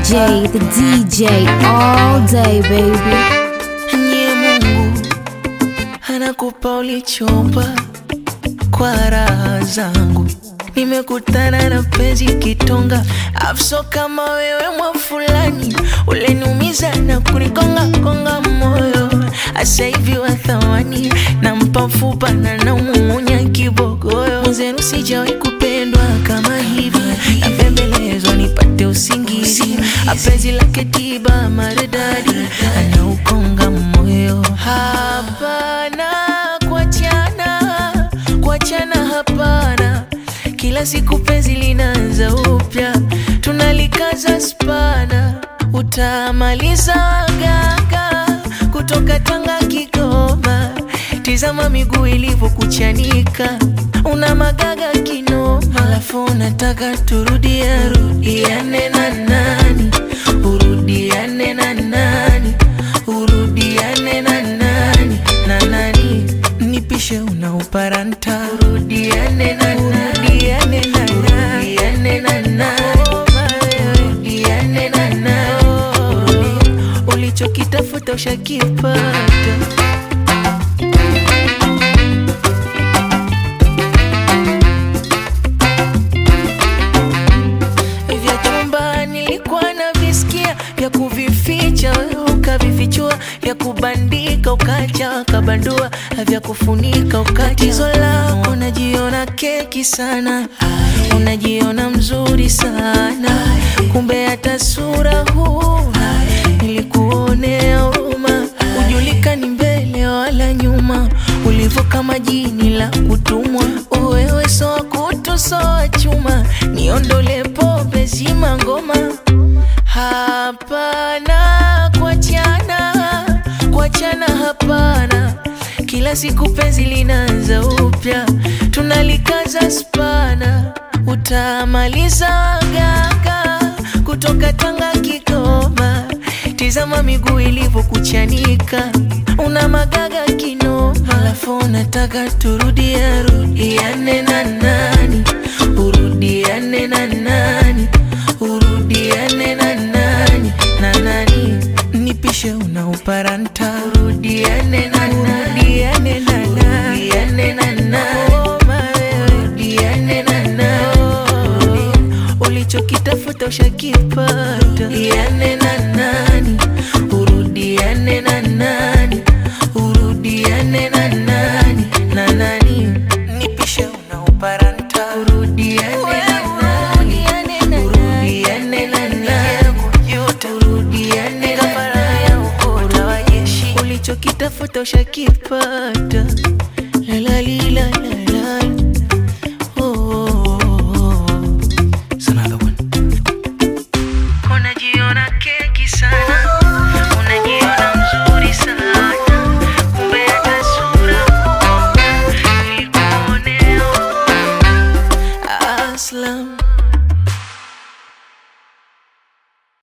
DJ, the DJ, all day, baby. Nye Mungu anakupa ulichomba kwa raha zangu. Nimekutana na penzi kitonga, afso kama wewe mwa fulani, uleniumiza na kunikonga konga moyo. Asa hivi wa thamani, nampa mfupa na naumumunya kibogoyo. Mwenzenu sijawahi kupendwa kama hivi, napembelezwa nipate usingizi. Apenzi lake tiba maridadi, anaukonga moyo. Hapana kuachana, kuachana hapana. Kila siku penzi linaanza upya, tunalikaza spana, utamaliza gaga kutoka Tanga Kigoma. Tizama miguu ilivyokuchanika, una magaga kinoma, alafu unataka turudia rudiane na nani, urudiane na nani, urudiane na nani na nani, nipishe unauparanta, urudiane na nani, urudiane na nani, urudiane na nani, urudiane na nani, ulichokitafuta ushakipata. vya chumba nilikuwa na visikia vya kuvificha wewe ukavifichua vya kubandika ukacha ukabandua vya kufunika ukatizo lako unajiona keki sana unajiona mzuri sana kumbe hata sura huu nilikuonea huruma ujulikani mbele wala nyuma ulivyo kama jini la kutumwa wewe soa kutu soa chuma niondole pombe zima ngoma hapana kuachana kuachana hapana kila siku penzi linaanza upya tunalikaza spana utamaliza gaga kutoka Tanga Kigoma tizama miguu ilivyokuchanika una magaga kinoma alafu unataka turudia rudiane na nani urudiane na nani urudiane na nani na nani nipishe unauparanta urudiane na nani urudiane na nani urudiane na nani urudiane na nani ulichokitafuta ushakipata urudiane na nani urudiane na nani urudiane na nani na nani nipishe unauparanta urudiane na nani urudiane na nani urudiane na nani ulichokitafuta ushakipata la la li la la